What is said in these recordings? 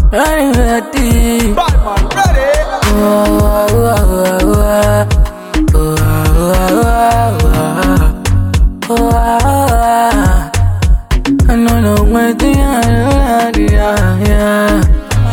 ready, ready. Bad man, ready? Oh, oh, oh, oh, oh, oh, oh, oh, oh. I know no one thing I know, yeah, yeah.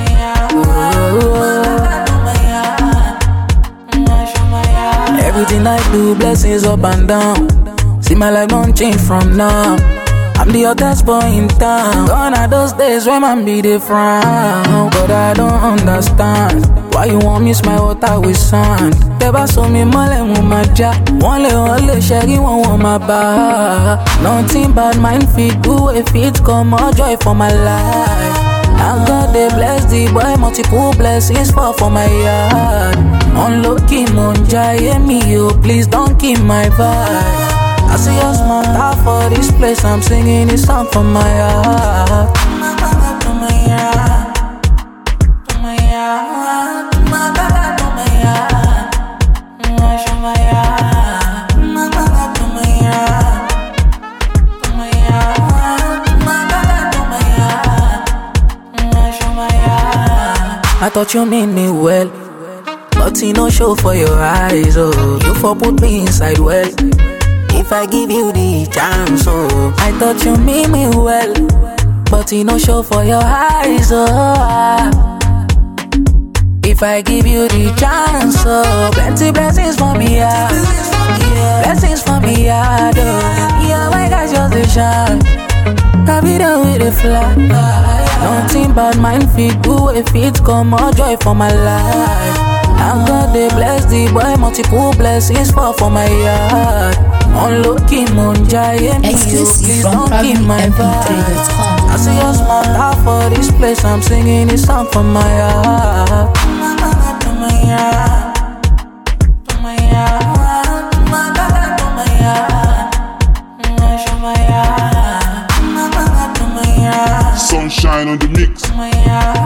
Everything I do, blessings up and down. See my life don't change from now. I'm the hottest boy in town. Gone are those days when man be the frown. But I don't understand why you want mix my water with sand. Tẹ́bá so mi mọ́lẹ̀ mo máa já. Wọ́n lè wọ́n lè ṣẹ́rí wọ́n wọ́n máa bá a. Nothing bad mind fit do a fit come more joy for my life. I God dey bless the boy multiple blessings fall for my yard. Unlucky mo ń jayé mi o, please don't kill my vibe. I see your smart out for this place, I'm singing this song from my heart. I thought you mean me well, but you no show for your eyes. Oh, you for put me inside well. If I give you the chance, oh, I thought you mean me well, but you no show for your eyes. Oh, ah. if I give you the chance, oh, plenty blessings for me, yeah. Blessings for me, yeah. Oh, yeah, my God, just a shine. I be there with a fly. Nothing but mind fit do a fit come more joy for my life. I God they bless the boy multiple blessings fall for my yard. Unlucky mo ń jayé mi o, Exclusive please from don't kill my vibe. PremiumMP3.com. I see your smart out for this place, I'm singing this song from my heart. Sunshine on the mix. My heart.